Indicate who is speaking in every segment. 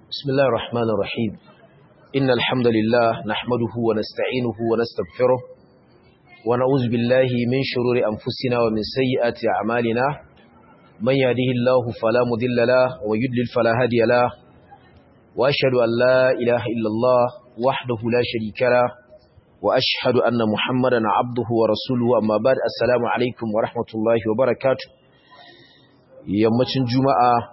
Speaker 1: بسم الله الرحمن الرحيم إن الحمد لله نحمده ونستعينه ونستغفره ونعوذ بالله من شرور أنفسنا ومن سيئات أعمالنا من يهده الله فلا مضل له ويضلل فلا هادي له وأشهد أن لا إله إلا الله وحده لا شريك له وأشهد أن محمدا عبده ورسوله أما بعد السلام عليكم ورحمة الله وبركاته yammacin juma'a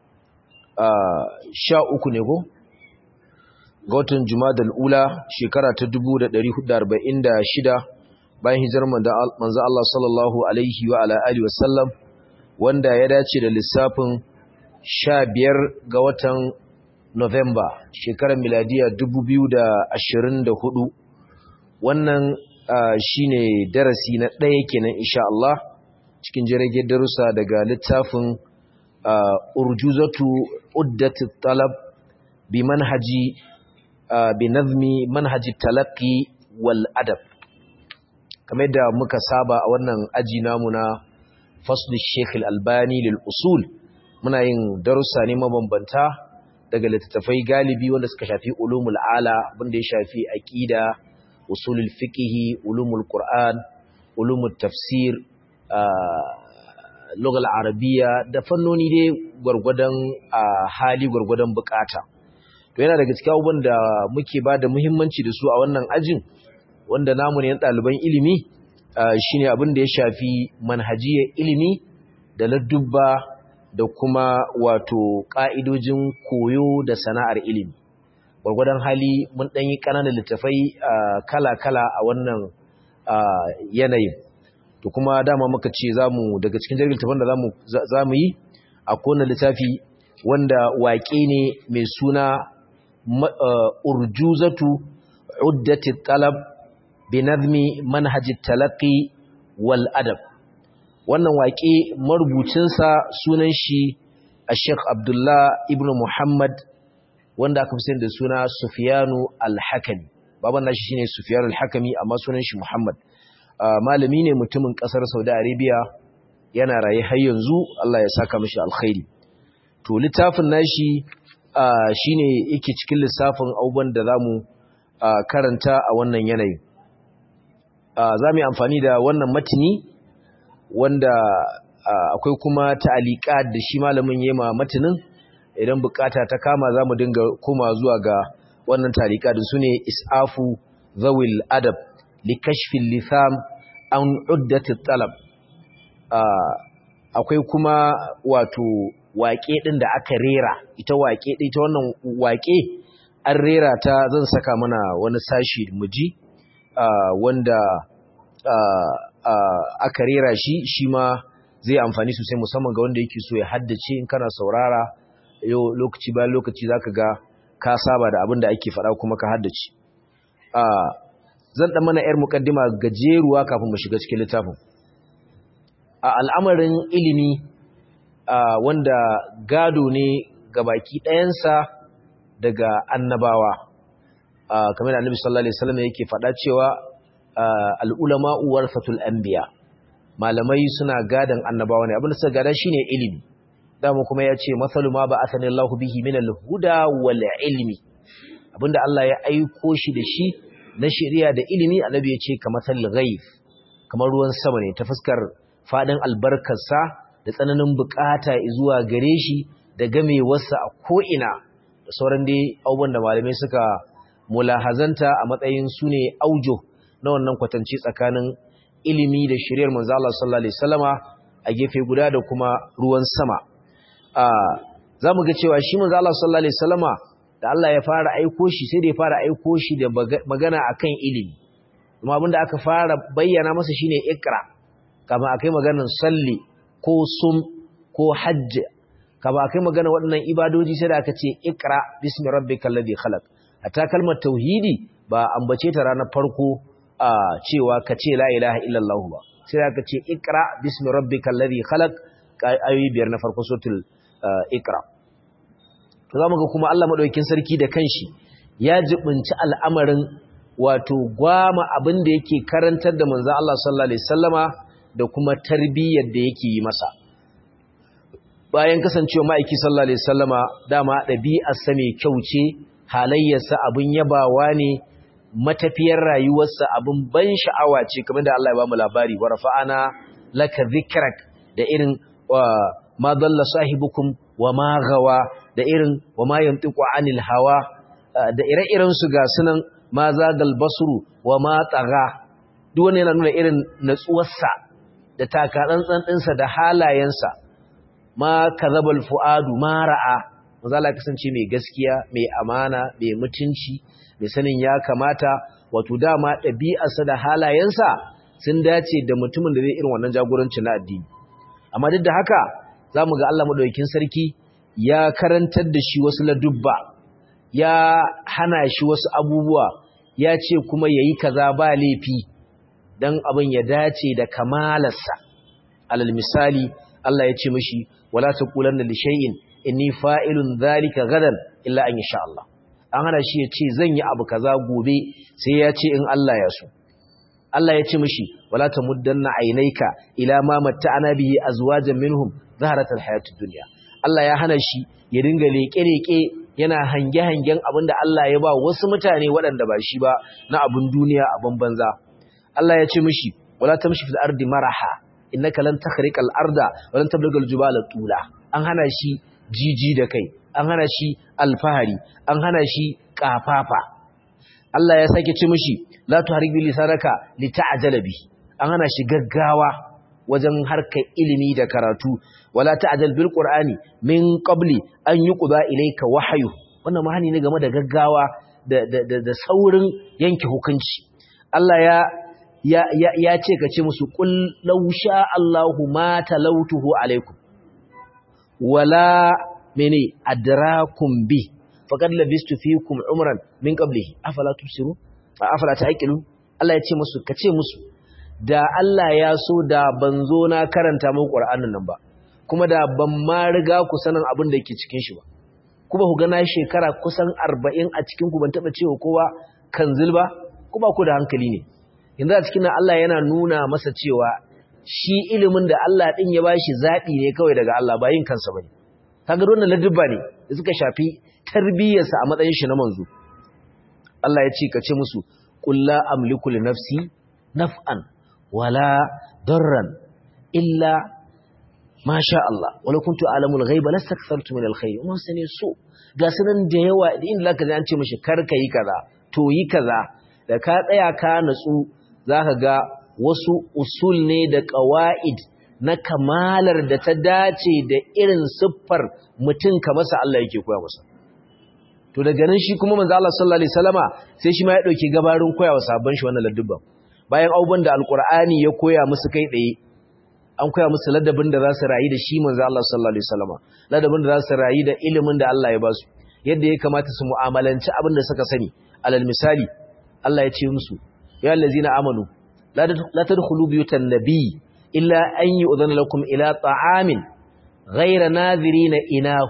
Speaker 1: sha uku ne ko ga watan jumadal ula shekara ta 1446 bayan hijirar manzo Allah sallallahu alaihi wa ala alihi wasallam wanda ya dace da lissafin 15 ga watan November shekarar miladiya 2024 wannan shine darasi na ɗaya kenan insha Allah cikin jirage darussa daga littafin urjuzatu uddatu talab bi manhaji bi nazmi manhaji talaqi wal adab kamar da muka saba a wannan aji namu na fasli Sheikh Al-Albani lil usul muna yin darussa ne mabambanta daga littattafai galibi wanda suka shafi ulumul ala abinda ya shafi aqida usulul fiqh ulumul qur'an ulumul tafsir lugal arabiya da fannoni dai gwargwadon hali gwargwadon bukata to yana daga cikin abubuwan da muke ba da muhimmanci da su a wannan ajin wanda namu ne ɗaliban ilimi shine abin da ya shafi manhajiyar ilimi da ladubba da kuma wato ƙa'idojin koyo da sana'ar ilimi gwargwadon hali mun ɗan yi ƙananan littafai kala-kala a wannan yanayin to kuma dama muka ce zamu daga cikin jirgin tafan da zamu zamu yi a kowane littafi wanda waƙe ne mai suna urjuzatu uddati talab bi nazmi manhaj talaqi wal adab wannan waƙe marubucin sa sunan shi Sheikh Abdullah ibn Muhammad wanda aka fi da suna Sufyanu al-Hakimi baban nashi shine Sufyanu al-Hakimi amma sunan shi Muhammad Uh, malami ne mutumin kasar Saudi Arabia yana raye har yanzu Allah ya saka mishi alkhairi to littafin nashi uh, shine yake cikin lissafin abubuwan da zamu uh, karanta a wannan yanayi zamu yi amfani da wannan matini wanda akwai kuma ta'alika da shi malamin yema matinin idan bukata ta kama zamu dinga koma zuwa ga wannan ta'alika da sune isafu zawil adab likashfin litham an uddatit talab akwai kuma wato waƙe ɗin da aka rera ita waƙe ɗin ita wannan waƙe an rera ta zan saka mana wani sashi muji wanda aka rera shi shi ma zai amfani sosai musamman ga wanda yake so ya haddace in kana saurara yau lokaci bayan lokaci zaka ga ka saba da abin da ake faɗa kuma ka haddace zan ɗan mana ‘yar muƙaddima gajeruwa kafin mu shiga cikin littafin. A al'amarin ilimi wanda gado ne ga baki ɗayansa daga annabawa, kamar da annabi sallallahu Alaihi wasallam yake faɗa cewa al'ulama uwar fatul anbiya malamai suna gadon annabawa ne abinda suka gada shi ne ilimi. Dama kuma ya ce, Matsalu ma ba a sanin Allah bihi min al-huda wal ilmi, abinda Allah ya aiko shi da shi na shari'a da ilimi annabi ya ce kamar ghaib kamar ruwan sama ne ta fuskar fadin albarkarsa da tsananin bukata zuwa gare shi da gamewarsa a ko'ina da sauran dai abubuwan da malamai suka mulahazanta a matsayin su ne aujo na wannan kwatance tsakanin ilimi da shari'ar manzo Allah sallallahu alaihi wasallama a gefe guda da kuma ruwan sama a zamu ga cewa shi manzo Allah sallallahu alaihi wasallama da Allah ya fara aiko shi sai da ya fara aiko shi da magana akan ilimi kuma abinda aka fara bayyana masa shine ikra kama akai maganar salli ko sum ko hajj kama akai maganar waɗannan ibadoji sai da aka ce ikra bismi rabbikal ladhi khalaq hatta kalmar tauhidi ba ambace ta ranar farko a cewa ka ce la ilaha illallah ba sai da aka ce ikra bismi rabbikal ladhi khalaq ayoyi biyar na farko suratul ikra to za mu ga kuma Allah maɗaukin sarki da kanshi ya jibinci al'amarin wato gwama abin da yake karantar da manzan Allah sallallahu Alaihi sallama da kuma tarbiyyar da yake yi masa bayan kasancewa ma'aiki sallallahu alaihi wasallama dama ɗabi'arsa mai kyau ce halayyarsa abin yabawa ne matafiyar rayuwarsa abin ban sha'awa ce kamar da Allah ya ba mu labari wa rafa'ana laka dhikrak da irin ma dalla sahibukum wa ma gawa da irin wa ma yantiqu anil hawa da ire-iren su ga sunan ma zagal basru wa ma tsaga duk wannan yana nuna irin natsuwarsa da takatsantsan ɗinsa da halayensa ma kazabal fuadu ma ra'a manzo Allah kasance mai gaskiya mai amana mai mutunci mai sanin ya kamata wato dama ɗabi'arsa da halayensa sun dace da mutumin da zai irin wannan jagoranci na addini amma duk da haka zamu ga Allah madaukakin sarki ya karantar da shi wasu ladubba ya hana shi wasu abubuwa ya ce kuma yayi kaza ba laifi dan abin ya dace da kamalarsa alal misali Allah ya ce mishi wala taqulanna li shay'in inni fa'ilun dhalika gadan illa an yasha Allah an hana shi ya ce zan yi abu kaza gobe sai ya ce in Allah ya so Allah ya ce mishi wala tamuddanna aynayka ila ma matta'ana bihi azwajan minhum zaharatal hayatid dunya Allah ya hana shi ya dinga leke-leke yana hange-hangen abinda Allah ya ba wasu mutane waɗanda ba shi ba na abin duniya a banza Allah ya ce mishi wala tamshi fil ardi maraha innaka lan takhriqal arda wa lan tablughal jibala tula an hana shi jiji da kai an hana shi alfahari an hana shi kafafa Allah ya sake ce mishi la tuhrik bi lisanaka lita'jala bi an hana shi gaggawa wajen harkar ilimi da karatu wala ta'jal bil qur'ani min qabli an yuqda ilayka wahyu wannan mahani ne game da gaggawa da da da, saurin yanke hukunci Allah ya ya ya, ya ce ka ce musu qul law sha Allahu ma talautuhu alaikum wala mene adrakum bi faqad labistu fikum umran min qablihi afala tusiru afala ta'qilun Allah ya ce musu kace musu da Allah ya so da ban zo na karanta muku Qur'anin nan ba kuma da ban ma riga ku sanin abin da yake cikin shi ba kuma ku ga na shekara kusan 40 a cikin ku ban taba cewa kowa kanzil ba kuma ku da hankali ne yanzu a cikin Allah yana nuna masa cewa shi ilimin da Allah din ya bashi zabi ne kawai daga Allah ba yin kansa bane kaga wannan ladubba ne da suka shafi tarbiyyarsa a matsayin shi na manzo Allah ya ce ka ce musu qul la amliku li nafsi naf'an wala darran illa ma sha Allah wala kuntu alamul ghaiba lastakthartu min alkhair mun sani so ga sanan da yawa da inda zaka ji an ce mishi kar ka yi kaza to yi kaza da ka tsaya ka natsu zaka ga wasu usul ne da qawaid na kamalar da ta dace da irin siffar mutum ka masa Allah yake koya masa to daga nan shi kuma manzo Allah sallallahu alaihi wasallama sai shi ma ya dauki gabarin koya wa sabon shi wannan ladubban bayan abubuwan da alqur'ani ya koya musu kai tsaye an koya musu ladabin da za su rayu da shi manzo Allah sallallahu alaihi wasallama ladabin da za su rayu da ilimin da Allah ya ba su yadda ya kamata su mu'amalanci abin da suka sani alal misali Allah ya ce musu ya allazina amanu la tadkhulu buyutan nabiy illa an yu'dhana lakum ila ta'amin ghayra nadhirina inahu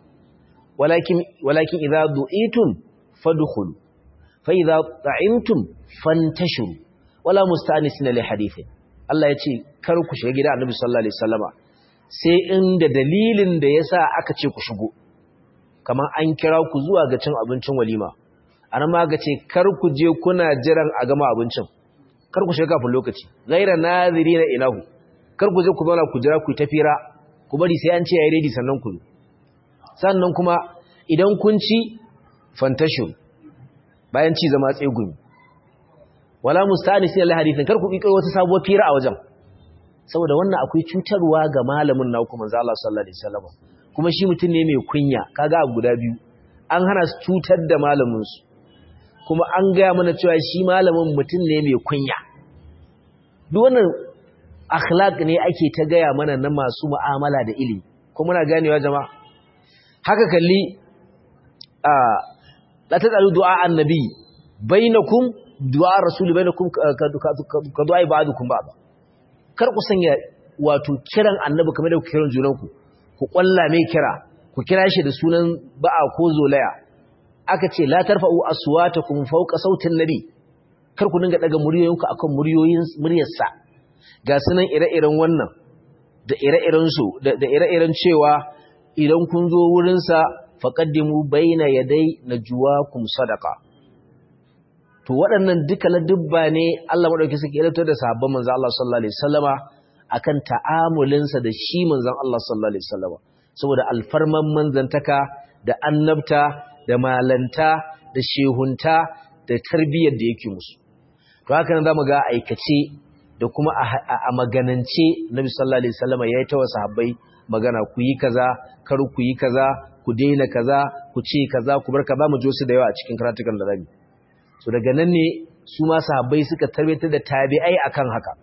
Speaker 1: walakin walakin idza du'itum fadkhulu fa idza ta'imtum fantashiru wala musta'nisina li hadithin Allah ya ce kar ku shiga gida Annabi sallallahu alaihi wasallama sai inda dalilin da yasa aka ce ku shigo kamar an kira ku zuwa ga cin abincin walima anan ma ga ce kar ku je kuna jiran a gama abincin kar ku shiga kafin lokaci ghaira nazirina ilahu kar ku je ku zauna ku jira ku tafira ku bari sai an ce yayi ready sannan ku sannan kuma idan kun ci fantashin bayan ci zama tsegumi wala musta'anisin Allah hadithin kar ku kikiro wata sabuwar fira a wajen saboda wannan akwai cutarwa ga malamin na kuma manzo Allah sallallahu alaihi wasallam kuma shi mutum ne mai kunya kaga abu guda biyu an hana su cutar da malamin su kuma an gaya mana cewa shi malamin mutum ne mai kunya duk wannan akhlaq ne ake ta gaya mana na masu mu'amala da ilimi kuma muna ganewa jama'a haka kalli a la tadalu du'a annabi bainakum du'a rasuli bainakum ka du'a ba'dukum ba'd kar ku sanya wato kiran annabi kamar da ku kiran junanku ku kwalla mai kira ku kira shi da sunan ba'a ko zolaya aka ce la tarfa'u aswatakum fawqa sautin nabi kar ku dinga daga muryoyinku akan muryoyin muryarsa ga sunan ire-iren wannan da ire-iren su da ire-iren cewa idan kun zo wurinsa faqaddimu baina yaday najwaakum sadaqa to waɗannan duka ladubba ne Allah madauki suke ilato da sahabban manzon Allah sallallahu alaihi wasallama akan ta'amulinsa da shi manzon Allah sallallahu alaihi wasallama saboda alfarman manzantaka da annabta da malanta da shehunta da tarbiyyar da yake musu to haka nan zamu ga aikace da kuma a maganance Nabi sallallahu alaihi wasallama yayi ta sahabbai magana ku yi kaza kar ku yi kaza ku daina kaza ku ce kaza ku bar kaza mu jo su da yawa a cikin karatukan da zamu so daga nan ne su ma sahabbai suka tarbiyyar da tabi'ai akan haka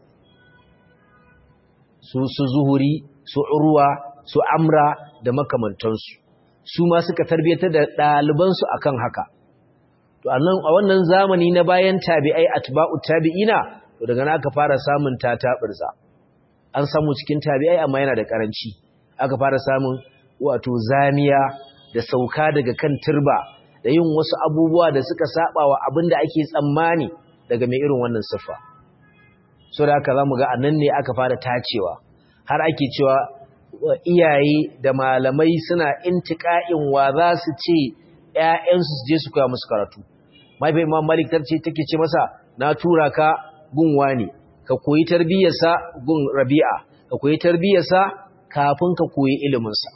Speaker 1: su su zuhuri su urwa su amra da makamantansu su ma suka tarbiyyar da ɗalibansu akan haka to a wannan zamani na bayan tabi'ai atba'u tabi'ina to daga nan aka fara samun tataɓirza an samu cikin tabi'ai amma yana da karanci aka fara samun wato zamiya da sauka daga kan turba da yin wasu abubuwa da suka saba wa abin da ake tsammani daga mai irin wannan siffa so da haka zamu ga anan ne aka fara tacewa har ake cewa iyaye da malamai suna intiqa'in wa za su ce ƴaƴansu su je su koya musu karatu mahaifin imam malik tarce take ce masa na tura ka gun wani ka koyi tarbiyyarsa gun rabi'a ka koyi tarbiyyarsa kafin ka koyi iliminsa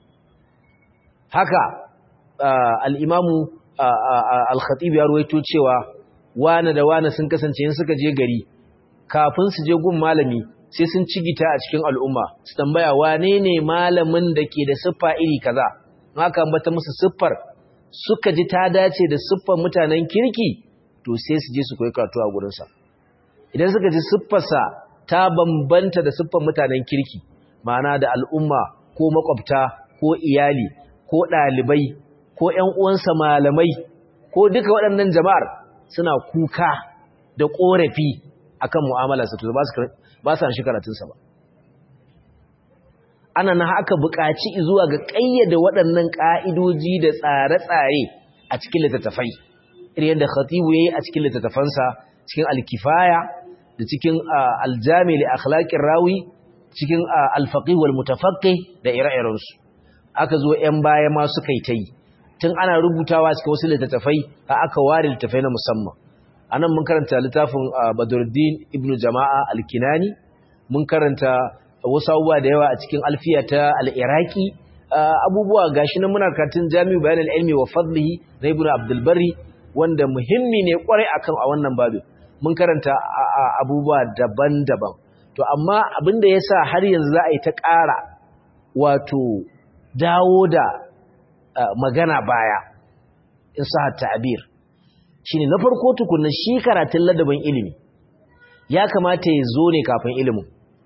Speaker 1: haka al'imamu al-khatib ya ruwaito cewa wane da wane sun kasance yin suka je gari kafin su je gun malami sai sun cigita a cikin al'umma su tambaya wane ne malamin da ke da siffa iri kaza haka ambata musu siffar suka ji ta dace da siffar mutanen kirki to sai su je su koyi karatu a gurinsa idan suka ji siffarsa ta bambanta da siffar mutanen kirki ma'ana da al'umma ko makwabta ko iyali ko ɗalibai ko ‘yan uwansa malamai ko duka waɗannan jama'ar suna kuka da ƙorafi akan mu'amalarsa to ba su shi karatunsa ba ana na haka buƙaci zuwa ga ƙayyade waɗannan ƙa'idoji da tsare-tsare a cikin littattafai irin yadda khatibu ya yi a cikin littattafansa cikin alkifaya da cikin aljami li akhlaqir rawi cikin alfaqih wal mutafaqqih da ire-irensu aka zo 'yan baya ma suka yi ta yi tun ana rubutawa cikin wasu littattafai a aka ware littattafai na musamman anan mun karanta littafin Badruddin ibn Jama'a al-Kinani mun karanta wasu abubuwa da yawa a cikin alfiya ta al-Iraqi abubuwa gashi nan muna karatun Jami'u Bayan al-Ilmi wa Fadlihi na Ibn Abdul Barri wanda muhimmi ne kwarai akan a wannan babin mun karanta abubuwa daban-daban to amma abin da yasa har yanzu za a yi ta ƙara wato dawo da magana baya in sa ta'abir shine na farko tukunna shi karatun ladabin ilimi ya kamata ya zo ne kafin ilimin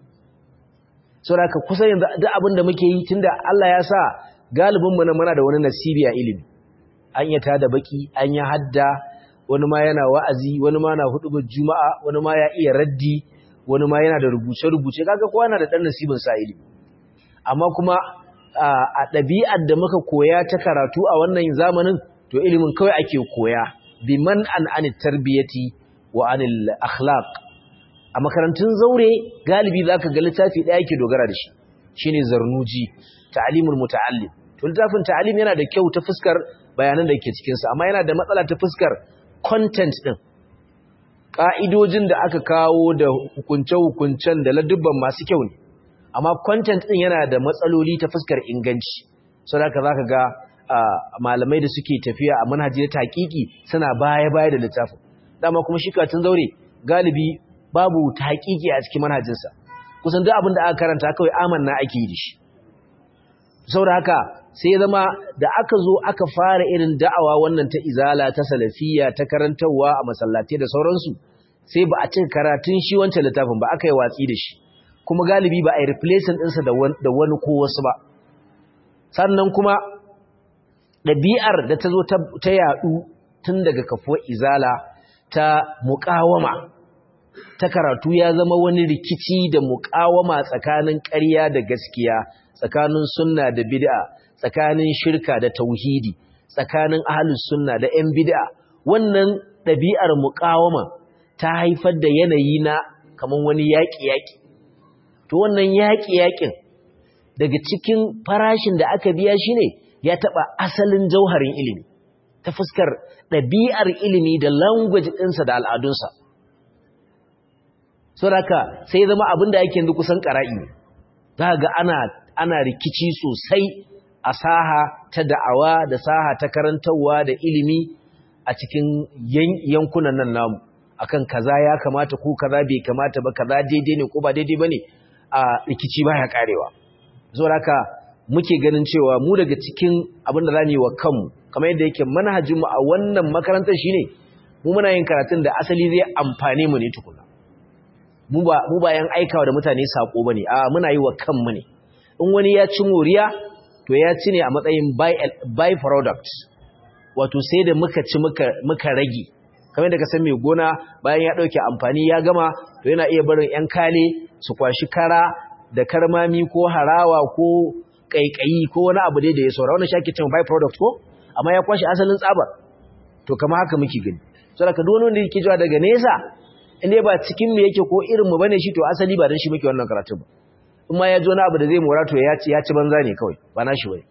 Speaker 1: saboda ka kusa yanzu duk abin da muke yi tunda Allah ya sa galibin mu na muna da wani nasibi a ilimi an yi tada baki an yi hadda wani ma yana wa'azi wani ma na hudu juma'a wani ma ya iya raddi wani ma yana da rubuce rubuce kaga kowa yana da dan nasibin sa ilimi amma kuma a ɗabi'ar da muka koya ta karatu a wannan zamanin to ilimin kawai ake koya biman an an tarbiyati wa anil akhlaq a makarantun zaure galibi zaka ga littafi ɗaya yake dogara da shi shine zarnuji ta'limul muta'allim to littafin ta'lim yana da kyau ta fuskar bayanan da ke cikin sa amma yana da matsala ta fuskar content din ka'idojin da aka kawo da hukunce-hukuncen da ladubban masu kyau ne amma content din yana da matsaloli ta fuskar inganci saboda zaka ga malamai da suke tafiya a manhaji na taqiqi suna baya-baya da littafin dama kuma shi katun zaure galibi babu taqiqi a cikin manhajinsa kusan duk abin da aka karanta kawai amanna ake yi da shi saboda haka sai ya zama da aka zo aka fara irin da'awa wannan ta izala ta salafiyya ta karantarwa a masallatai da sauransu sai ba a cin karatun shi wancan littafin ba aka yi watsi da shi kuma galibi ba a yi replacing ɗinsa da wani ko wasu ba sannan kuma ɗabi'ar da ta zo ta yaɗu tun daga kafuwar izala ta muƙawama ta karatu ya zama wani rikici da muƙawama tsakanin ƙarya da gaskiya tsakanin sunna da bid'a tsakanin shirka da tauhidi tsakanin ahlus sunna da 'yan bid'a wannan ɗabi'ar muƙawama ta haifar da yanayi na kaman wani yaƙi-yaƙi to wannan yaƙi-yaƙin daga cikin farashin da aka biya shi ne ya taɓa asalin jauharin ilimi ta fuskar ɗabi'ar ilimi da language ɗinsa da al'adunsa so haka sai zama abin da ake yanzu kusan ƙara'i za ga ana, ana rikici sosai a saha ta da'awa da saha ta karantarwa da ilimi a cikin yankunan nan namu akan kaza ya kamata ko kaza bai kamata ba kaza daidai ne ko ba daidai ba ne a rikici baya karewa so haka muke ganin cewa mu daga cikin abin da za mu yi wa kanmu kamar yadda yake manhajinmu a wannan makarantar shine mu muna yin karatun da asali zai amfane mu ne tukuna mu ba mu ba yan aikawa da mutane sako bane a muna yi wa kanmu ne in wani ya ci moriya to ya ci ne a matsayin by product wato sai da muka ci muka muka rage kamar yadda ka san mai gona bayan ya dauke amfani ya gama to yana iya barin yan kale su kwashi kara da karmami ko harawa ko kaikayi ko wani abu dai da ya saura wannan shi ake cewa by product ko amma ya kwashi asalin tsabar to kama haka muke gani saboda duk wani wanda yake jiwa daga nesa inda ba cikin mu yake ko irin mu bane shi to asali ba dan shi muke wannan karatu ba in ma ya ji wani abu da zai mora to ya ci ya ci banza ne kawai ba na shi bane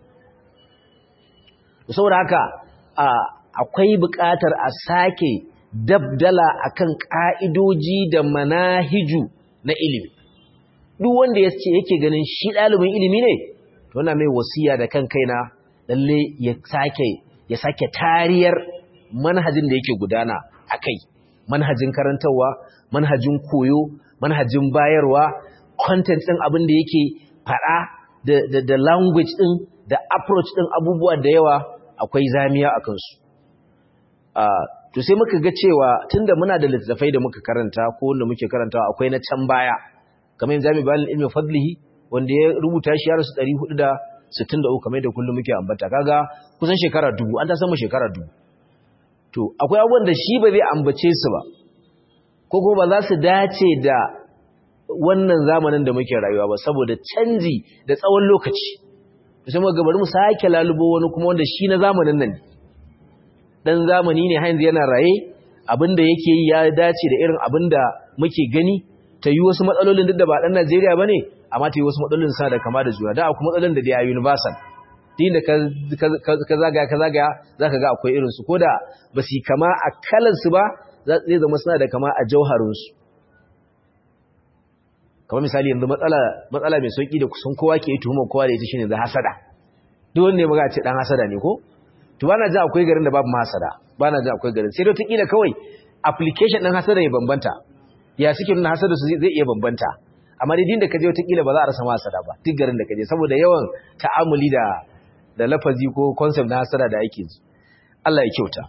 Speaker 1: saboda haka akwai buƙatar a sake dabdala akan ka'idoji da manahiju na ilimi duk wanda ya ce yake ganin shi ɗalibin ilimi ne to na mai wasiya da kan kaina lalle ya sake ya sake tariyar manhajin da yake gudana a kai manhajin karantarwa manhajin koyo manhajin bayarwa content ɗin abin da yake faɗa da, da, da language ɗin da approach ɗin abubuwa da yawa akwai zamiya a kansu uh, to sai muka ga cewa tunda muna da littattafai da muka karanta ko wanda muke karantawa akwai na can baya kamar yin zami bayan ilmi fadlihi wanda ya rubuta shi ya rasu 463 kamar da kullum muke ambata kaga kusan shekara dubu an ta sama shekara dubu to akwai abubuwan da shi ba zai ambace su ba ko kuma ba za su dace da wannan zamanin da muke rayuwa ba saboda canji da tsawon lokaci sai muka bari mu sake lalubo wani kuma wanda shi na zamanin nan ne dan zamani ne har yanzu yana raye abinda yake yi ya dace da irin abinda muke gani ta yi wasu matsalolin duk da ba dan Najeriya bane amma ta yi wasu matsalolin sa da kama da juna da akwai matsalolin da da universal din da ka zagaya ka zagaya zaka ga akwai irin su koda ba su kama a kalan su ba zai zama suna da kama a jauharin su kamar misali yanzu matsala matsala mai sauki da kusan kowa ke tuhuma kowa da ita shine da hasada duk wanda ya maga ce dan hasada ne ko to bana ji akwai garin da babu hasada bana ji akwai garin sai dai kila kawai application din hasada ya bambanta ya suke nuna hasada su zai iya bambanta amma dai din da kaje wata kila ba za a rasa hasada ba duk garin da kaje saboda yawan ta'amuli da da lafazi ko concept na hasada da ake ji Allah ya kyauta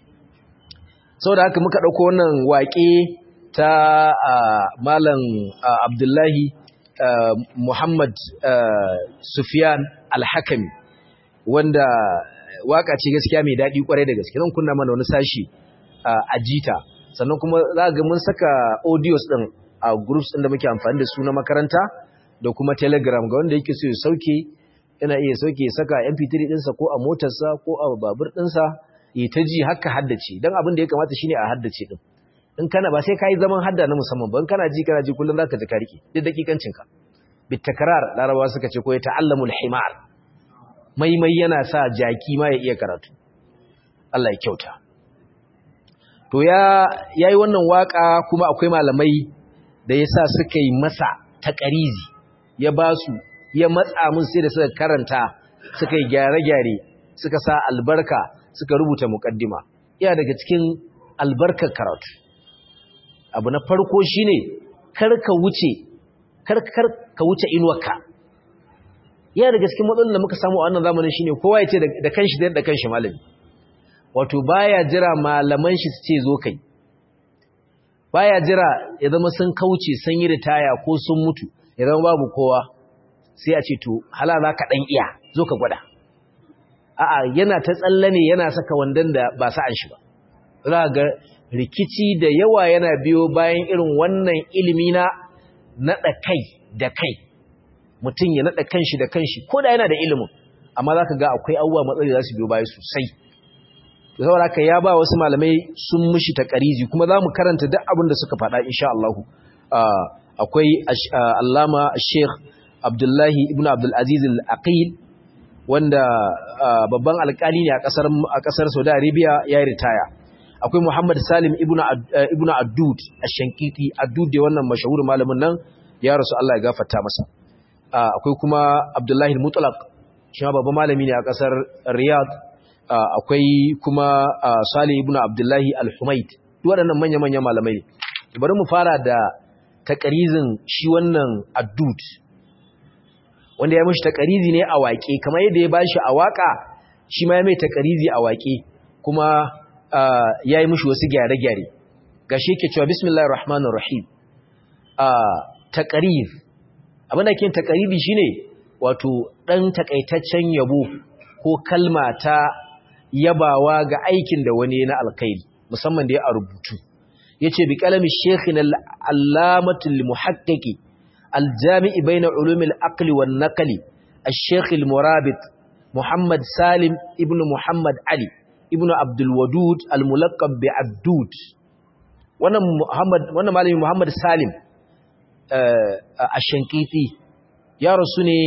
Speaker 1: saboda haka muka dauko wannan waƙe ta malam Abdullahi Muhammad Sufyan Al-Hakami wanda waka ce gaskiya mai daɗi kwarai da gaske zan kunna mana wani sashi a jita sannan kuma za ga mun saka audios ɗin a groups ɗin da muke amfani da su na makaranta da kuma telegram ga wanda yake so ya sauke yana iya sauke ya saka mp3 ɗinsa ko a motarsa ko a babur ɗinsa ya ta ji haka haddace don abin da ya kamata shine a haddace ɗin in kana ba sai ka yi zaman hadda na musamman ba in kana ji kana ji kullum za ka ji ka rike duk dakikancinka bitakarar larabawa suka ce ko ya ta'allamul himar maimai yana sa jaki ma ya iya karatu Allah ya kyauta to ya yayi wannan waka kuma akwai malamai da yasa suka yi masa takarizi ya basu ya matsa mun sai da suka karanta suka yi gyare-gyare suka sa albarka suka rubuta muqaddima iya daga cikin albarkar karatu abu na farko shine kar ka wuce kar kar ka wuce inuwarka yana daga cikin matsalolin da muka samu a wannan zamanin shine kowa ya ce da kanshi da kanshi malami wato baya jira malaman shi su ce zo kai baya jira ya zama sun kauce sun yi ritaya ko sun mutu ya zama babu kowa sai a ce to hala za ka dan iya zo ka gwada a'a yana ta tsalle ne yana saka wandan da ba sa'an shi ba za ga rikici da yawa yana biyo bayan irin wannan ilimi na naɗa kai da kai mutum ya naɗa kanshi da kanshi ko da yana da ilimin amma za ka ga akwai abubuwa matsayi za su biyo baya sosai da saboda haka ya ba wasu malamai sun mushi ta ƙariji kuma za mu karanta duk abin da suka faɗa insha Allah akwai allama sheikh abdullahi ibn abdulaziz al-aqil wanda babban alkali ne a ƙasar saudi arabia ya yi ritaya akwai muhammad salim ibn addud a shankiti addud da wannan mashahur malamin nan ya rasu allah ya gafarta masa akwai kuma abdullahi mutlaq shi ma babban malami ne a ƙasar riyadh akwai kuma salih ibn abdullahi al-humaid duk waɗannan manya-manyan malamai ne bari mu fara da takarizin shi wannan addud wanda ya mashi takarizi ne a waƙe kamar yadda ya bashi a waƙa shi ma ya mai takarizi a waƙe kuma ya yi mashi wasu gyare-gyare ga shi ke cewa bismillahir rahmanir rahim takariz abinda ke takarizi shine wato ɗan takaitaccen yabo ko kalma ta yabawa ga aikin da wani na alkhairi musamman da ya a rubutu yace bi kalami sheikhin al-allamatul muhaqqiqi al-jami'i bayna ulumil aqli wan naqli al-sheikh al-murabit muhammad salim ibn muhammad ali ibn abdul wadud al-mulaqab bi abdud wannan muhammad wannan malami muhammad salim ash-shankiti ya rasu ne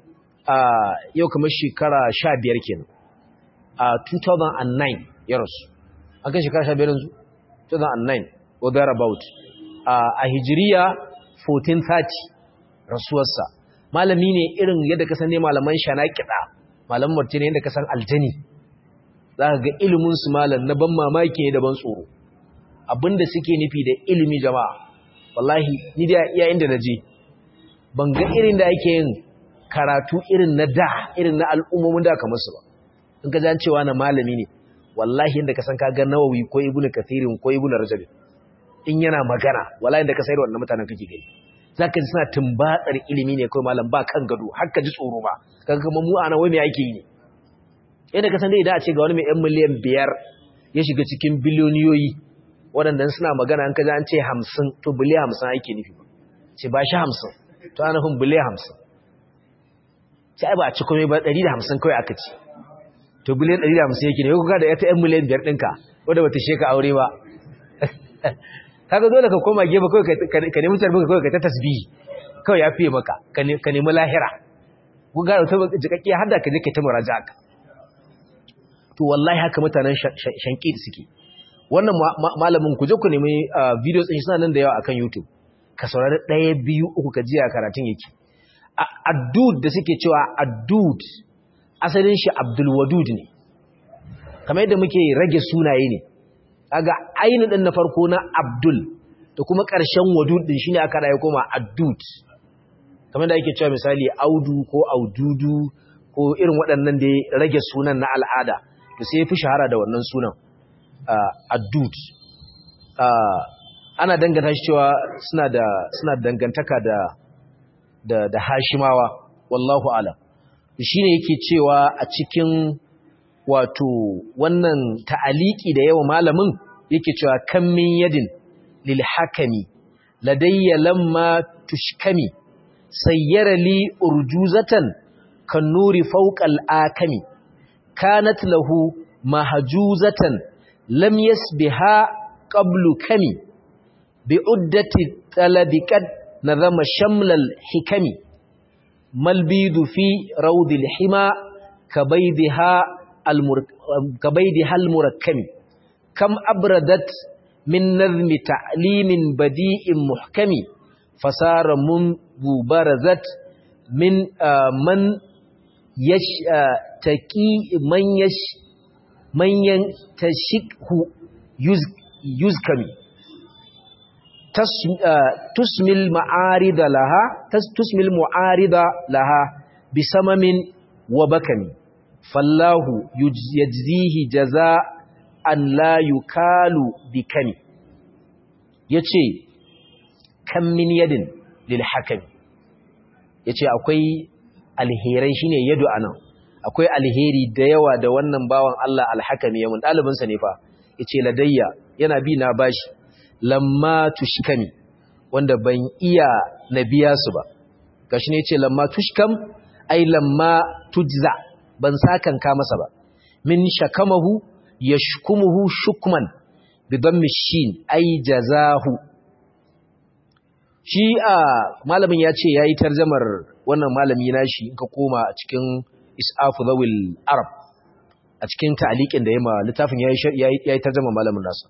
Speaker 1: yau kamar shekara 15 kenan a 2009 ya rasu an kai shekara 15 yanzu 2009 or thereabout a hijiriya 1430 rasuwarsa malami ne irin yadda ka san ne malaman shanakiɗa malaman martini yadda ka san aljani za ka ga iliminsu malam na ban mamaki ne da ban tsoro abinda suke nufi da ilimi jama'a wallahi ni da iya inda na je ban ga irin da ake yin karatu irin na da irin na al'ummomin da kamar su ba in ka jan cewa na malami ne wallahi inda ka san ka ga nawawi ko ibnu kathirin ko ibnu rajab in yana magana wallahi inda ka sayar wannan mutanen kake gani zaka ji suna tumbatsar ilimi ne kai malam ba kan gado har ka ji tsoro ba kaga kuma mu ana wai me ake yi ne yadda ka san dai idan a ce ga wani mai 'yan miliyan biyar ya shiga cikin biliyoniyoyi waɗanda suna magana an kaji an ce hamsin to biliyan hamsin ake nufi ba ce ba shi hamsin to ana nufin biliyan hamsin sai ai ba a ci komai ba ɗari da hamsin kawai aka ci to biliyan ɗari da hamsin yake ne kuka da ta 'yan miliyan biyar ɗinka wadda bata sheka aure ba kaga dole ka koma gefe kawai ka nemi tarbi kawai ka ta tasbihi kawai ya fiye maka ka nemi lahira kun gane ta jikakke har da ka je ka ta muraja ka to wallahi haka mutanen shanki suke wannan malamin ku je ku nemi videos din suna nan da yawa akan YouTube ka saurari ɗaya biyu uku ka jiya karatun yake addud da suke cewa addud asalin shi Abdul Wadud ne kamar yadda muke rage sunaye ne kaga ainihin din na farko na Abdul da kuma ƙarshen Wadud din shine aka rayu koma addud kamar da ake cewa misali Audu ko Aududu ko irin waɗannan da rage sunan na al'ada to sai fi shahara da wannan sunan addud ana danganta shi cewa suna da suna dangantaka da da da hashimawa wallahu alam shine yake cewa a cikin wato wannan ta'aliki da yawa malamin yake cewa kan min yadin lil hakami ladayya lamma tushkami sayyara li urjuzatan kan nuri fawqa al-akami kanat lahu mahjuzatan lam yasbiha qablu kami bi'uddati talabi qad nazama shamlal hikami malbidu fi rawdil hima kabaydiha kabaydiha almurakkami kam abradat min nazmi ta'limin badi'in muhkami fasara mun bubarazat min man yash taqi man yash manyan tashikhu yuzkami tusmil ma'arida laha tusmil mu'arida laha bisamamin wa bakami fallahu yajzihi jaza'an la yukalu bikami yace kam min yadin lil hakami yace akwai alherai shine yadu anan akwai alheri da yawa da wannan bawan Allah alhakami ya mun ɗalibinsa ne fa ya ce ladayya yana bi na bashi lamma tushkami wanda ban iya na biya su ba gashi ne ce lamma tushkam ai lamma tujza ban sakan ka masa ba min shakamahu yashkumuhu shukman bi dammi shin ai jazahu shi a malamin ya ce yayi tarjamar wannan malami nashi in ka koma a cikin isafu zawil arab a cikin ta'aliqin da yayi ma littafin yayi yayi tarjuma malamin nasa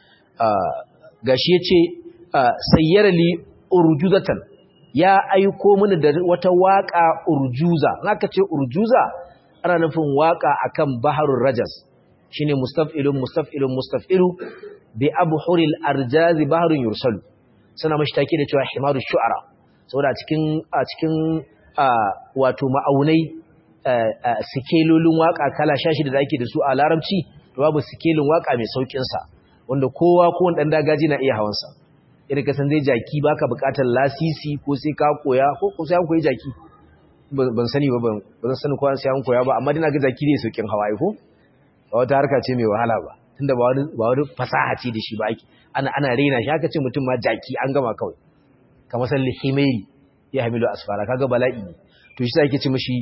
Speaker 1: gashi yace sayyara li urjuzatan ya aiko mini da wata waka urjuza naka ce urjuza ana nufin waka akan baharul rajas shine mustaf'ilun mustaf'ilun mustaf'ilu bi abhuril arjaz baharun yursalu suna mashi take da cewa himaru shu'ara saboda a cikin a cikin wato ma'aunai sikelolin waka kala 16 da ake da su a larabci to babu sikelin waka mai saukin sa wanda kowa ko wanda dan dagaji na iya hawan sa idan ka san zai jaki baka bukatar lasisi ko sai ka koya ko ko sai an koyi jaki ban sani ba ban ban sani ko sai an koya ba amma dina ga jaki ne saukin hawaye ko ba wata harka ce mai wahala ba tunda ba wani ba wani fasaha ce da shi ba ake ana ana rena shi haka ce mutum ma jaki an gama kawai kamar san lihimairi ya hamilu asfara kaga bala'i ne to shi sai ake ce mishi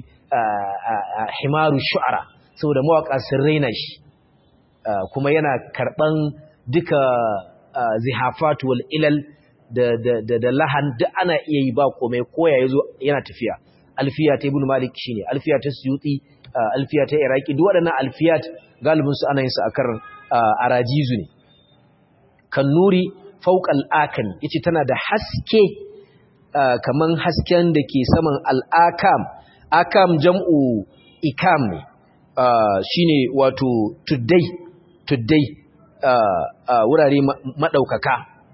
Speaker 1: himaru shu'ara saboda mawaka sun raina shi kuma yana karban duka zihafat wal ilal da da da lahan duk ana iya yi ba komai koya yazo yana tafiya alfiya ta ibn malik shine alfiya ta suyuti alfiya ta iraki duk waɗannan alfiyat galibin su ana yin su akan arajizu ne kan nuri fawqal akan yace tana da haske kaman hasken da ke saman al'akam akam jam'u ikam ne shine wato tuddai tuddai wurare madaukaka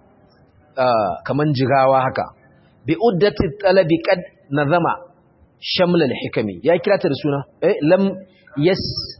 Speaker 1: kaman jigawa haka bi uddati talabi qad nazama shamlal hikami ya kira ta da suna eh lam yas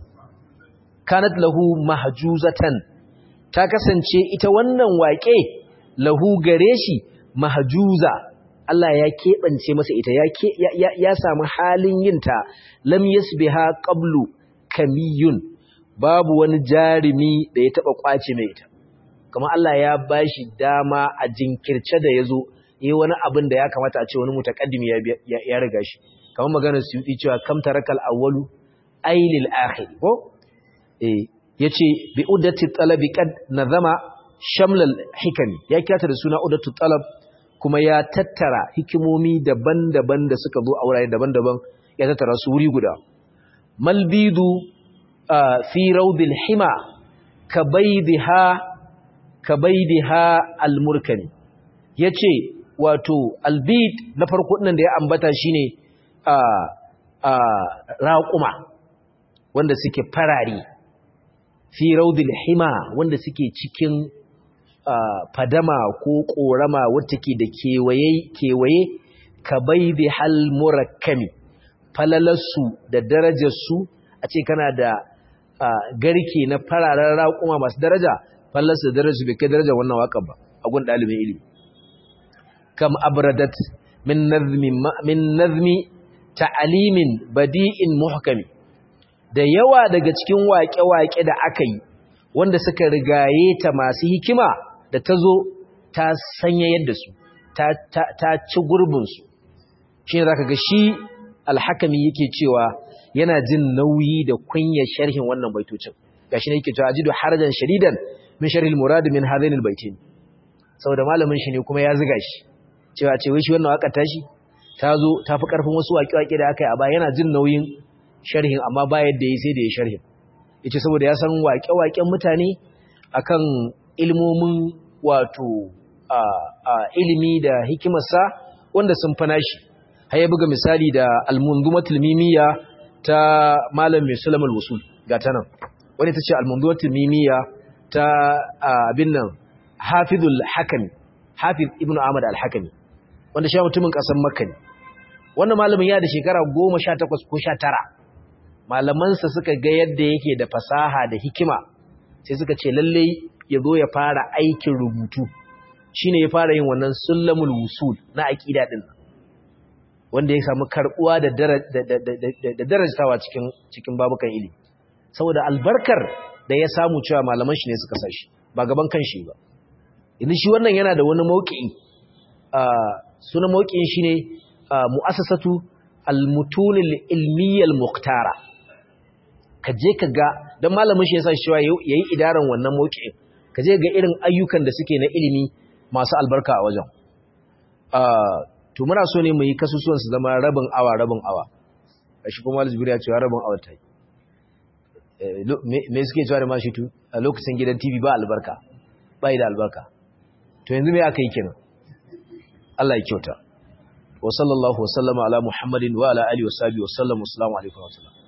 Speaker 1: kanat lahu mahjuzatan ta kasance ita wannan waƙe lahu gare shi mahjuza Allah ya keɓance masa ita ya ya, ya samu halin yinta lam yasbiha qablu kamiyun babu wani jarimi da ya taba kwace mai ita kamar Allah ya bashi dama a jinkirce da yazo yi wani abin da ya kamata a ce wani mutakaddimi ya, ya, ya riga shi kamar maganar suyuti cewa kam tarakal awwalu ailil akhir ko eh yace bi uddati talabi qad nazama shamlal hikami ya kirata da suna uddatu talab kuma ya tattara hikimomi daban-daban da suka zo a wurare daban-daban ya tattara su wuri guda malbidu fi rawdil hima kabaydiha kabaydiha almurkani yace wato albid na farko din da ya ambata shine a a raquma wanda suke farari fi raudil hima wanda suke cikin fadama ko korama wacce ke da kewaye kewaye kabaidi hal murakkami falalarsu da darajarsu a ce kana da garke na fararen raƙuma masu daraja falalarsu da darajarsu bai kai darajar wannan waƙar ba a gun ɗalibin ilimi kam abradat min nazmi min nazmi ta'alimin badi'in muhkami da yawa daga cikin waƙe-waƙe da aka yi wanda suka rigaye ta masu hikima da ta zo ta sanya yadda su ta ci gurbinsu shi ne za ka ga shi alhakami yake cewa yana jin nauyi da kunya sharhin wannan baitocin ga shi ne yake cewa ajidu harajan shadidan min sharhil murad min hadainil baitin saboda malamin shi ne kuma ya ziga shi cewa ce wai shi wannan waƙar tashi ta zo ta fi ƙarfin wasu waƙe-waƙe da aka yi a baya yana jin nauyin sharhin amma ba yadda ya sai da ya sharhin yace saboda ya san waƙe-waƙen mutane akan ilmomin wato a ilimi da hikimarsa wanda sun fana shi har ya buga misali da al-munzumatul mimiyya ta malam mai sulamul wusul ga ta nan wani ta ce al-munzumatul mimiyya ta abin nan hafizul hakami hafiz ibnu ahmad al-hakami wanda shi mutumin kasan makka ne wannan malamin ya da shekara 18 ko 19 malamansa suka ga yadda yake da fasaha da hikima sai suka ce lalle ya zo ya fara aikin rubutu shine ya fara yin wannan sullamul wusul na aqida din wanda ya samu karbuwa da da darajtawa cikin cikin babukan ilimi saboda albarkar da ya samu cewa malaman shi ne suka sashi ba gaban kanshi ba idan shi wannan yana da wani mauki'i sunan mauki'in shine mu'assasatu al-mutunil ilmiyyal muqtara ka je ka ga don malamin shi ya sa shi ya yi idaran wannan mawuƙin ka je ga irin ayyukan da suke na ilimi masu albarka a wajen to muna so ne mu yi kasusuwan su zama rabin awa rabin awa shi kuma Al-Zubairu ya ce rabin awa ta yi me suke cewa da mashi tu a lokacin gidan TV ba albarka ba da albarka to yanzu me aka yi kenan Allah ya kyauta wa sallallahu wa sallama ala muhammadin wa ala alihi wa sahbihi wa sallam assalamu alaikum wa sallam